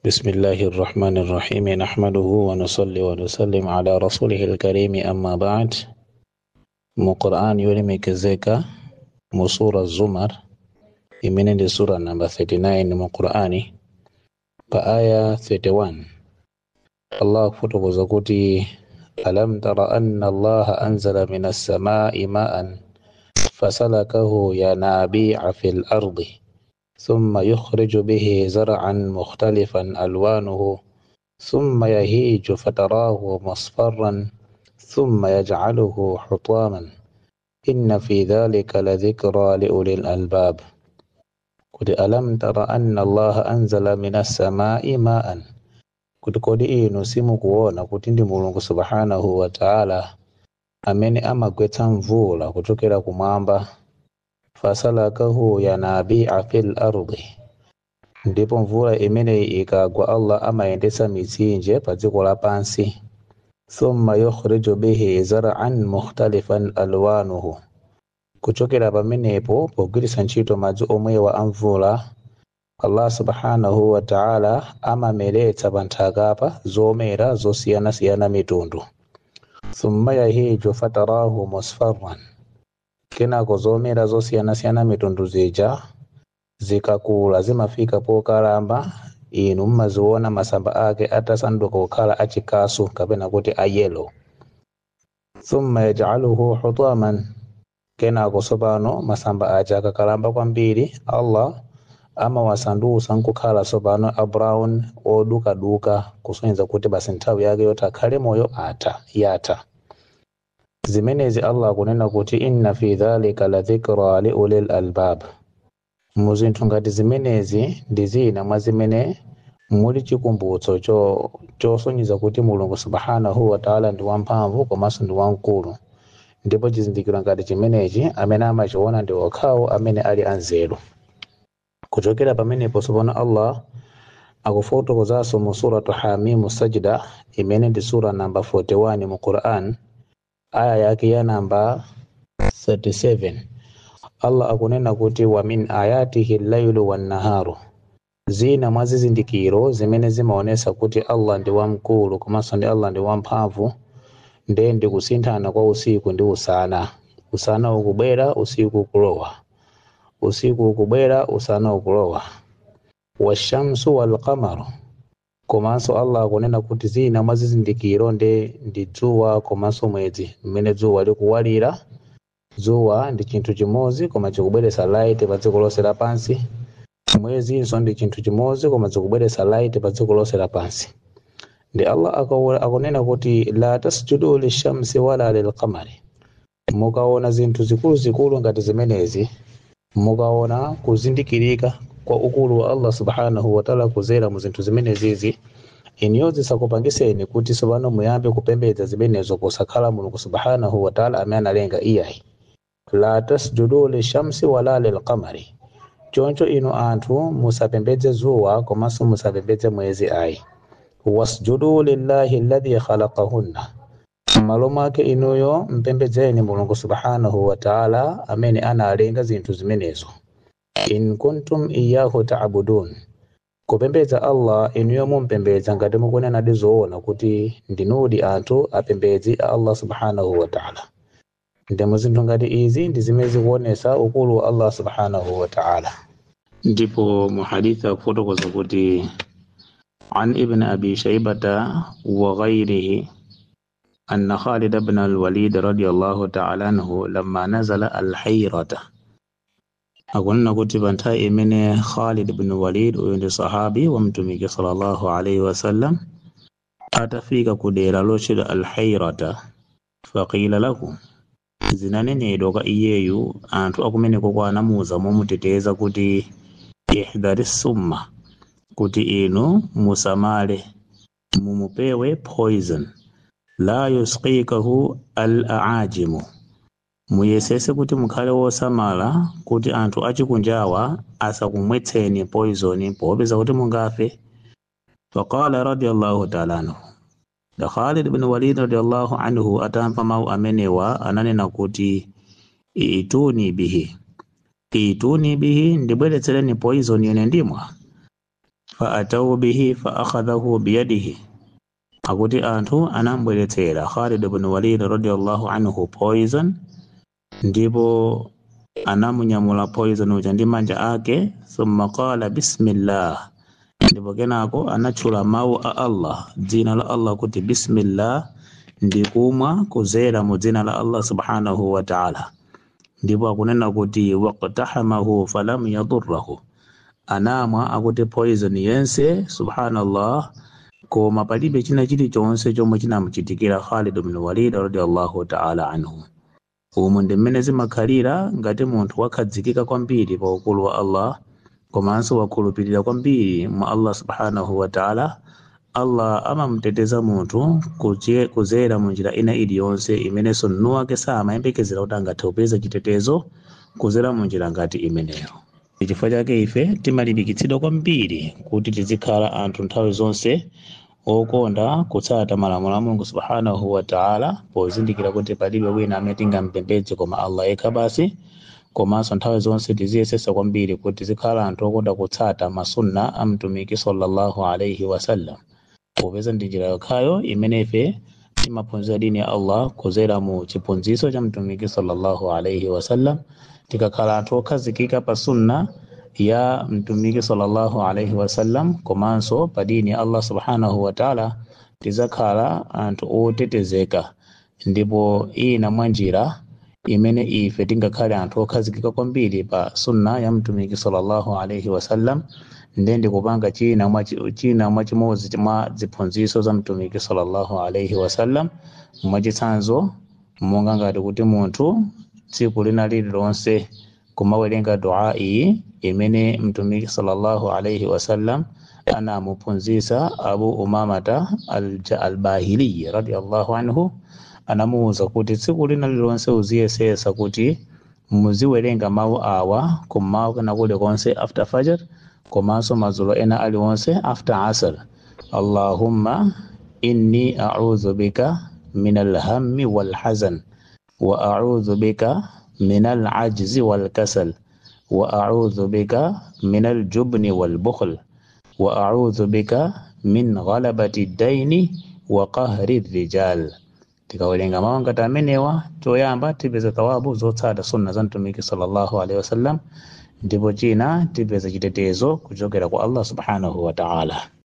بسم الله الرحمن الرحيم نحمده ونصلي ونسلم على رسوله الكريم أما بعد mu Qur'an yolemekezeka mu sura Zumar imene ndi sura namba 39 mu Qur'ani pa aya 31 Allah kufotokoza kuti alam tara anna Allah anzala minas samai ma'an fasalakahu yanabi'a fil ardi ثم يخرج به زرعا مختلفا ألوانه ثم يهيج فتراه مصفرا ثم يجعله حطاما إن في ذلك لذكرى لأولي الألباب قد ألم تر أن الله أنزل من السماء ماء kuti kodi inu simukuona kuti ndi mulungu subhanahu wa ta'ala amene amagwetsa mvula kuchokera kumwamba fasalakahu yanabi'a fil ardi ndipo mvula imeneyi ikagwa allah amayendetsa mitsinje pa dziko lapansi thumma yukhriju bihi zar'an mukhtalifan alwanuhu kuchokera pamenepo pogwiritsa ntchito madzi omwewa a mvula allah subhanahu wa ta'ala amameretsa pa nthakapa zomera zosiyanasiyana mitundu thumma yahiju fatarahu musfarran kenako zomera zosiyanasiyana mitundu zija zikakula zimafika pokalamba inu mmaziona masamba ake atasanduka kukhala achikasu kapena kuti a yellow thumma yaj'aluhu hutaman kenako sopano masamba aja akakalamba kwambiri allah amawasandutsa nkukhala sopano a brown odukaduka kusonyeza kuti basi nthawi yake yoti akhale moyo atha yatha zimenezi allah akunena kuti inna fi dhalika la dhikra li ulil albab mu zinthu ngati zimenezi ndi zina mwa zimene muli chikumbutso cho chosonyeza kuti mulungu subhanahu wa ta'ala ndi wamphamvu komanso ndi wamkulu ndipo chizindikiro ngati chimenechi amene amachiona ndi okhawo amene ali anzeru kuchokera pamenepo sopano allah akufotokozanso mu suratu hamimu sajda imene ndi sura namba 41 mu quran aya yake ya namba 37 allah akunena kuti wa min ayatihi llailu wannaharu zina mwa zizindikiro zimene zimaonesa kuti allah ndi wamkulu komanso ndi allah ndi wamphamvu nde ndi kusinthana kwa usiku ndi usana usana ukubwera usiku ukulowa usiku ukubwera usana ukulowa washamsu walqamaru komanso allah akunena kuti zina mwa zizindikiro nde ndi dzuwa komanso mwezi mmene dzuwa likuwalira dzuwa ndi chinthu chimodzi koma chikubweretsa light pa dziko lonse lapansi mwezinso ndi chinthu chimodzi koma chikubweretsa light pa dziko lonse lapansi ndi allah akunena kuti la tasjudu lishamsi wala lilqamari mukaona zinthu zikuluzikulu ngati zimenezi mukaona kuzindikirika kwa ukulu wa allah subhanahu wataala kuzera mu zinthu zimenezizi iniyo zisakupangiseni kuti sopano muyambe kupembedza zimenezo posakhala mulungu subhanahu wataala amene analenga iyayi la tasjudu lishamsi wala lilqamari choncho inu anthu musapembedze zuwa komanso musapembedze mwezi ayi wasjudu lillahi alladhi khalaqahunna m'malo mwake inuyo mpembedzeni mulungu subhanahu wataala amene analenga zinthu zimenezo in kuntum iyahu ta'budun kupembedza allah inuyo mumpembedza ngati mukunenadi zoona kuti ndinudi anthu apembedzi a allah subhanahu wataala ndemo zinthu ngati izi ndi zimene zikuonesa ukulu wa allah subhanahu wataala ndipo mu hadithi akufotokoza kuti عن ابن أبي شيبة وغيره أن خالد بن الوليد رضي الله تعالى عنه لما نزل الحيرة akunena kuti pa nthawi imene khalid bin walid uyu ndi sahabi wa mtumiki sallallahu alaihi wasallam atafika ku dera lotchedwa alhairata faqila lahu zinanenedwa kwa iyeyu anthu akumeneko kwa anamuza momuteteza kuti ihdari summa kuti inu musamale mumupewe poison la yusqikahu al aajimu muyesese kuti mukhale wosamala kuti anthu achikunjawa asakumwetseni poison popeza kuti mungafe faqala radiyallahu ta'ala anhu da khalid bin walid radiyallahu anhu atamva mawu amenewa ananena kuti ituni bihi ituni bihi ndibweretsereni poison yene ndimwa faatau bihi faakhadhahu biyadihi akuti anthu anambweretsera khalid ibn walid radiallahu anhu poison ndipo anamunyamula poison uja ndi manja ake thumma qala bismillah ndipo kenako anatchula mawu a allah dzina la allah kuti bismillah ndikumwa kuzera mu dzina la allah subhanahu wa ta'ala ndipo akunena kuti waqtahamahu falam yadurrahu anamwa akuti poison yense subhanallah koma palibe china chilichonse chomwe chinamuchitikira khalid bin walid radiallahu ta'ala anhu umu ndi mmene zimakhalira ngati munthu wakhadzikika kwambiri pa ukulu wa allah komanso wakhulupirira kwambiri mwa allah subhanahu wa ta'ala allah amamuteteza munthu kuche- kuzera mu njira ina iliyonse imenenso mnu wake samayembekezera kuti angathe kupeza chitetezo kuzera mu njira ngati imeneyo chifukwa chake ife timalimbikitsidwa kwambiri kuti tizikhala anthu nthawi zonse okonda kutsata malamulo a mulungu subhanahu wa ta'ala pozindikira kuti palibe wina amene tingampembedze koma allah yekha basi komanso nthawi zonse tiziyesesa kwambiri kuti tizikhala anthu okonda kutsata masunna a mtumiki sallallahu alaihi wasallam popeza ndi njira yokhayo imene ife timaphunzira dini ya allah kuzera mu chiphunzitso cha mtumiki sallallahu alaihi wasallam tikakhala anthu okhazikika pa sunna ya mtumiki sallallahu alaihi wasallam komanso pa dini ya allah subhanahu wa ta'ala tizakhala anthu otetezeka ndipo ina mwa njira imene ife tingakhale anthu okhazikika kwambiri pa sunna ya mtumiki sallallahu alaihi wasallam ndende kupanga china mwa china mwa chimodzi mwa ziphunzitso za mtumiki sallallahu alaihi wasallam mwachitsanzo monga ngati kuti munthu tsiku lina lililonse kumawerenga dua iyi imene mtumiki sallallahu alaihi wasallam anamuphunzitsa abu umamata alja- albahiliyi radiallahu anhu anamuwuza kuti tsiku lina lililonse uziyesesa kuti muziwerenga mawu awa kummawa kana kulikonse after fajr komanso madzulo ena aliwonse after asr allahumma inni a'udhu bika min alhammi walhazan wa a'udhu bika min al'ajzi walkasal wa a'udhu bika min aljubni walbukhl wa a'udhu bika min ghalabati daini wa qahri rijal tikawerenga mawu ngati amenewa toyamba tipeza thawabu zotsata sunna za mtumiki sallallahu alaihi wasallam ndipo china tipeza chitetezo kuchokera kwa allah subhanahu wa ta'ala